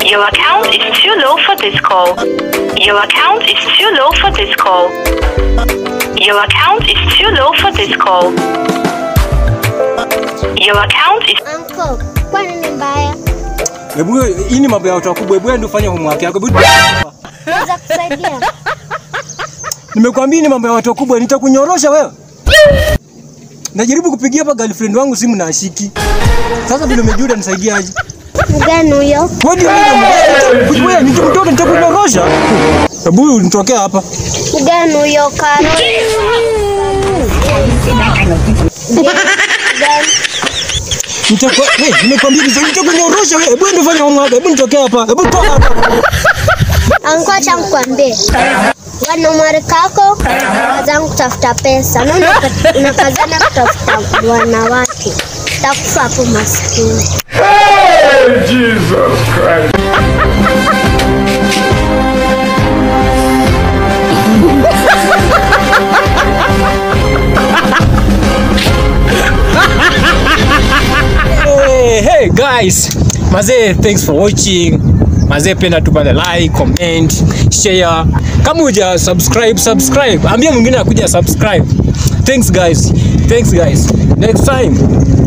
Your account is too low for this call. Your account is too low for this call. Your account is too low for this call. Your account is Uncle, kwani ni mbaya? Hebu hii ni mambo ya watu wakubwa. Hebu ndio fanya homework yako. Hebu Naweza kusaidia? nimekwambia ni mambo ya watu wakubwa, nitakunyorosha wewe. Najaribu kupigia hapa girlfriend wangu simu na ashiki. Sasa vile umejua utanisaidia aje? Mgani huyo? Wewe ndio ndio wewe nitamtoka nitakunyorosha. Hebu nitokea hapa. Mgani huyo Karo? Mgani? Nitakuwa wewe nimekwambia ndio nitakunyorosha wewe. Hebu ndio fanya homework. Hebu nitokea hapa. Hebu toka hapa. Uncle, acha nikwambie. Wana umari kako kazangu kutafuta pesa na unapa- unakazana kutafuta wanawake, takufa hapo maskini. Jesus Christ. Hey, hey guys, mazee, thanks for watching. Mazee, penda tu pale like, comment, share. Kama uja subscribe, subscribe. Ambia mwingine akuja subscribe. Thanks guys. Thanks guys. Next time.